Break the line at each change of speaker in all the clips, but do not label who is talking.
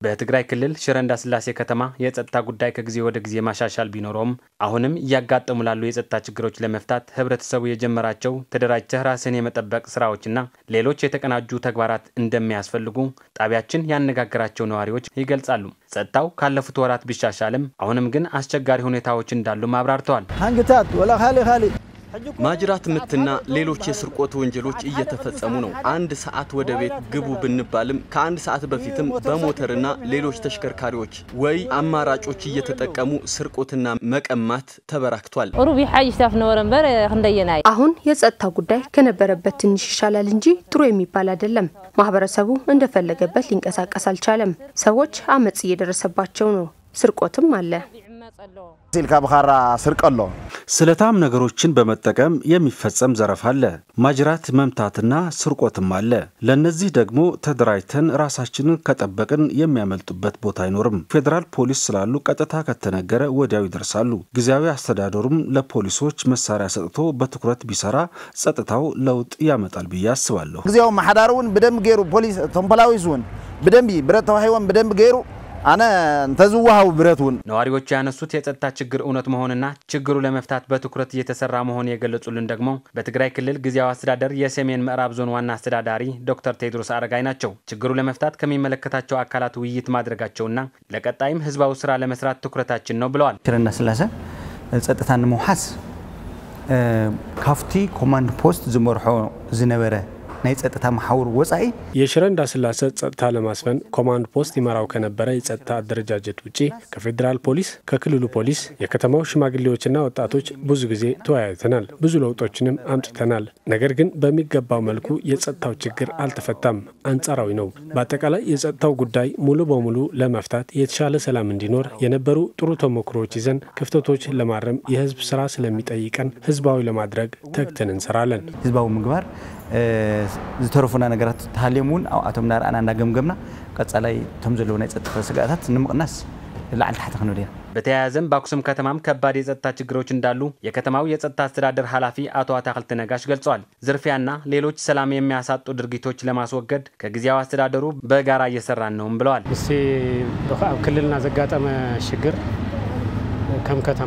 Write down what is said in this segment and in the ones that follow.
በትግራይ ክልል ሽረ እንዳስላሴ ከተማ የጸጥታ ጉዳይ ከጊዜ ወደ ጊዜ ማሻሻል ቢኖረውም አሁንም እያጋጠሙ ላሉ የጸጥታ ችግሮች ለመፍታት ህብረተሰቡ የጀመራቸው ተደራጅተህ ራስን የመጠበቅ ስራዎችና ሌሎች የተቀናጁ ተግባራት እንደሚያስፈልጉ ጣቢያችን ያነጋገራቸው ነዋሪዎች ይገልጻሉ። ጸጥታው ካለፉት ወራት ቢሻሻልም አሁንም ግን አስቸጋሪ ሁኔታዎች እንዳሉም አብራርተዋል።
ሃንግታት ወላ ካሊ ካሊ
ማጅራት ምትና ሌሎች የስርቆት ወንጀሎች እየተፈጸሙ ነው። አንድ ሰዓት ወደ ቤት ግቡ ብንባልም ከአንድ ሰዓት በፊትም በሞተርና ሌሎች ተሽከርካሪዎች ወይ አማራጮች እየተጠቀሙ ስርቆትና መቀማት ተበራክቷል።
ሩብ ሓይሽታፍ ነበረ እምበር ክንደየና
አሁን የጸጥታ ጉዳይ ከነበረበት ትንሽ ይሻላል እንጂ ጥሩ የሚባል አይደለም። ማህበረሰቡ እንደፈለገበት ሊንቀሳቀስ አልቻለም። ሰዎች አመፅ እየደረሰባቸው ነው። ስርቆትም አለ።
ሲልካ ብኻራ ስርቅ ኣሎ
ስለታም ነገሮችን በመጠቀም የሚፈጸም ዘረፋ አለ። ማጅራት መምታትና ስርቆትም አለ። ለእነዚህ ደግሞ ተደራጅተን ራሳችንን ከጠበቅን የሚያመልጡበት ቦታ አይኖርም። ፌዴራል ፖሊስ ስላሉ ቀጥታ ከተነገረ ወዲያው ይደርሳሉ። ጊዜያዊ አስተዳደሩም ለፖሊሶች መሳሪያ ሰጥቶ በትኩረት ቢሰራ ጸጥታው ለውጥ ያመጣል ብዬ አስባለሁ።
ጊዜያዊ ማሓዳር እውን ብደንብ ገይሩ ፖሊስ እቶም ፖላዊስ እውን ብደንቢ ብረት ተዋሂቦም ብደንብ ገይሩ አነ እንተዝዋሃቡ ብረት እውን
ነዋሪዎቹ ያነሱት የጸጥታ ችግር እውነት መሆንና ችግሩ ለመፍታት በትኩረት እየተሰራ መሆን የገለጹልን ደግሞ በትግራይ ክልል ጊዜያዊ አስተዳደር የሰሜን ምዕራብ ዞን ዋና አስተዳዳሪ ዶክተር ቴድሮስ አረጋይ ናቸው። ችግሩ ለመፍታት ከሚመለከታቸው አካላት ውይይት ማድረጋቸውና ለቀጣይም ህዝባዊ ስራ ለመስራት ትኩረታችን ነው ብለዋል።
ሽረ እንዳስላሴ ፀጥታ ንምውሓስ ካፍቲ ኮማንድ ፖስት ዝመርሖ ዝነበረ ናይ ፀጥታ መሓውር ወፃኢ
የሽረ እንዳስላሴ ጸጥታ ለማስፈን ኮማንድ ፖስት ይመራው ከነበረ የጸጥታ አደረጃጀት ውጪ ከፌዴራል ፖሊስ፣ ከክልሉ ፖሊስ፣ የከተማው ሽማግሌዎችና ወጣቶች ብዙ ጊዜ ተወያይተናል። ብዙ ለውጦችንም አምጥተናል። ነገር ግን በሚገባው መልኩ የጸጥታው ችግር አልተፈታም፣ አንጻራዊ ነው። በአጠቃላይ የጸጥታው ጉዳይ ሙሉ በሙሉ ለመፍታት የተሻለ ሰላም እንዲኖር የነበሩ ጥሩ ተሞክሮዎች ይዘን ክፍተቶች ለማረም የህዝብ ስራ ስለሚጠይቀን ህዝባዊ ለማድረግ ተግተን እንሰራለን።
ህዝባዊ ምግባር ዝተረፉና ነገራት ተሃልዮም እውን ኣብኣቶም እናረኣና እናገምገምና ቀጻላይ እቶም ዘለዉ ናይ ፀጥታ ስጋኣታት ንምቕናስ ላዕሊ ታሕቲ ክንብል ኢና
በተያያዘም በአክሱም ከተማም ከባድ የጸጥታ ችግሮች እንዳሉ የከተማው የጸጥታ አስተዳደር ኃላፊ አቶ አታክልት ነጋሽ ገልጸዋል። ዝርፊያና ሌሎች ሰላም የሚያሳጡ ድርጊቶች ለማስወገድ ከጊዜያዊ አስተዳደሩ በጋራ እየሰራን ነውም ብለዋል።
እስቲ ኣብ ክልልና ዘጋጠመ ሽግር ከም ከተማ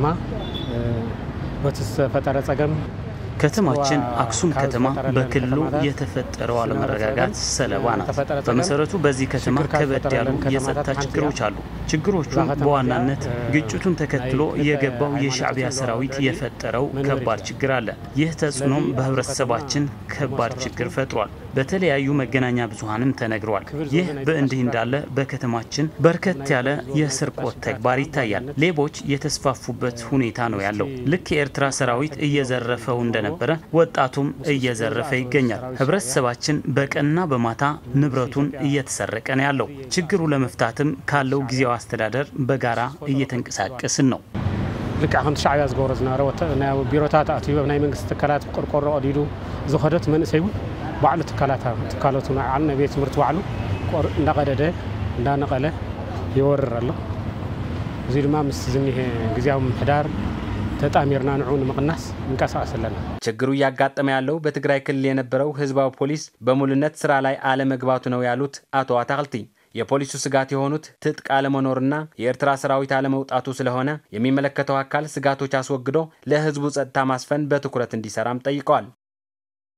በቲ ዝተፈጠረ ጸገም
ከተማችን አክሱም ከተማ በክልሉ የተፈጠረው አለመረጋጋት ሰለባ ናት። በመሰረቱ በዚህ ከተማ ከበድ ያሉ የጸጥታ ችግሮች አሉ። ችግሮቹ በዋናነት ግጭቱን ተከትሎ የገባው የሻዕቢያ ሰራዊት የፈጠረው ከባድ ችግር አለ። ይህ ተጽዕኖም በህብረተሰባችን ከባድ ችግር ፈጥሯል። በተለያዩ መገናኛ ብዙሃንም ተነግሯል። ይህ በእንዲህ እንዳለ በከተማችን በርከት ያለ የስርቆት ተግባር ይታያል። ሌቦች የተስፋፉበት ሁኔታ ነው ያለው። ልክ የኤርትራ ሰራዊት እየዘረፈው እንደነበረ ወጣቱም እየዘረፈ ይገኛል። ህብረተሰባችን በቀንና በማታ ንብረቱን እየተሰረቀ ነው ያለው። ችግሩ ለመፍታትም ካለው ጊዜያዊ አስተዳደር በጋራ እየተንቀሳቀስን ነው።
ልክዕ ከምቲ ሻዕብያ ዝገብሮ ዝነበረ ናይ ቢሮታት ኣትዩ ናይ መንግስቲ ትካላት ቆርቆሮ ቀዲዱ ዝኸደት መንእሰይ እውን ባዕሉ ትካላት ትካላቱ ባዕሉ ናይ ቤት ትምህርቲ ባዕሉ እንዳቀደደ እንዳነቀለ ይወርር ኣሎ እዚ ድማ ምስ ዝኒሄ ግዜያዊ ምምሕዳር ተጣሚርና ንዑ ንምቅናስ እንቀሳቀስ ኣለና።
ችግሩ እያጋጠመ ያለው በትግራይ ክልል የነበረው ህዝባዊ ፖሊስ በሙሉነት ስራ ላይ አለመግባቱ ነው ያሉት አቶ አታክልቲ የፖሊሱ ስጋት የሆኑት ትጥቅ አለመኖርና የኤርትራ ሰራዊት አለመውጣቱ ስለሆነ የሚመለከተው አካል ስጋቶች አስወግዶ ለህዝቡ ጸጥታ ማስፈን በትኩረት እንዲሰራም ጠይቀዋል።